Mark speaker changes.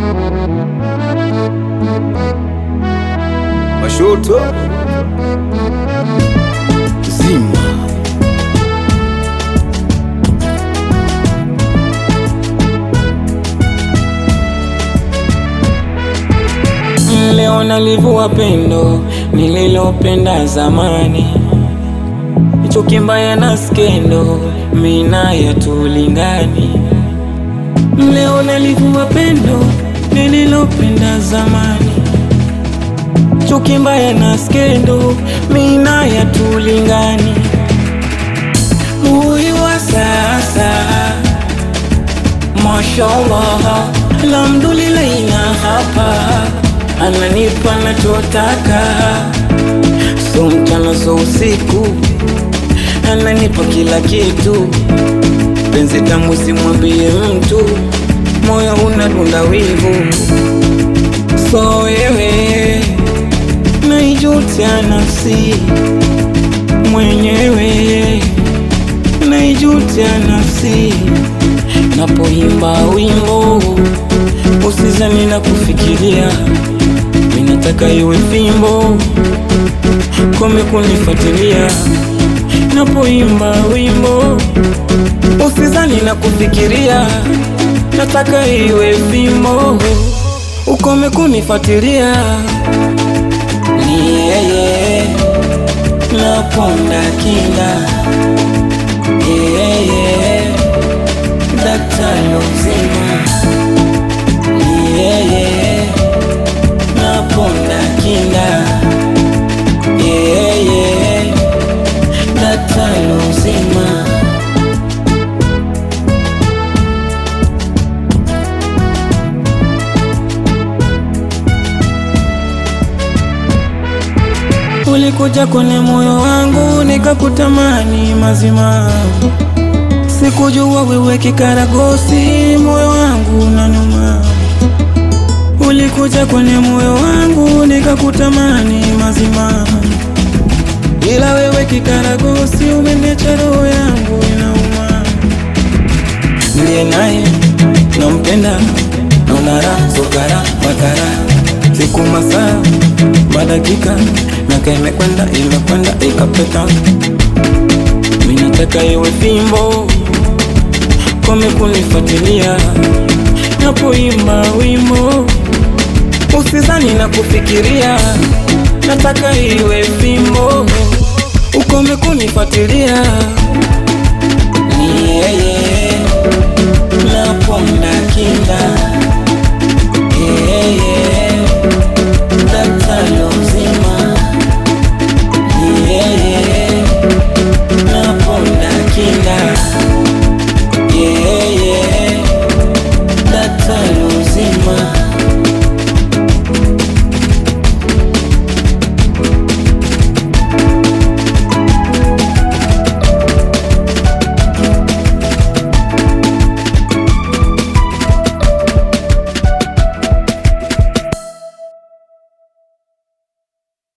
Speaker 1: Mashoto zima
Speaker 2: Leo nalivua pendo nililopenda zamani, chuki mbaya na skendo mina ya tulingani. Leo nalivua pendo nililopenda zamani, chuki mbaya na skendo mina ya tulingani. Huyu wa sasa Mashallah, alhamdulillah, ina hapa ananipa nachotaka, so mchana so usiku, ananipa kila kitu. Penzi tamu simwambie mtu, moyo unadunda wivu, so wewe naijutia nafsi mwenyewe, naijutia nafsi napoimba wimbo usizani na kufikiria, minataka iwe fimbo kome kunifuatilia. Napoimba wimbo usizani na kufikiria, nataka iwe fimbo ukome kunifuatilia. Ni yeye naponda kinda yeye daktari uzima ni yeye naponda kinda yeye daktari uzima ulikuja kwenye moyo wangu nikakutamani mazima Sikujua wewe kikaragosi, moyo wangu unanuma. Ulikuja kwenye moyo wangu nikakutamani mazima, ila wewe kikaragosi umeniacha roho yangu inauma. Niliye naye nampenda, naona raha sokara bakara, siku masaa madakika miaka imekwenda imekwenda ikapeta, mimi nataka iwe fimbo kome kunifuatilia napoimba wimbo usizani na kufikiria, nataka iwe fimbo ukome kunifuatilia.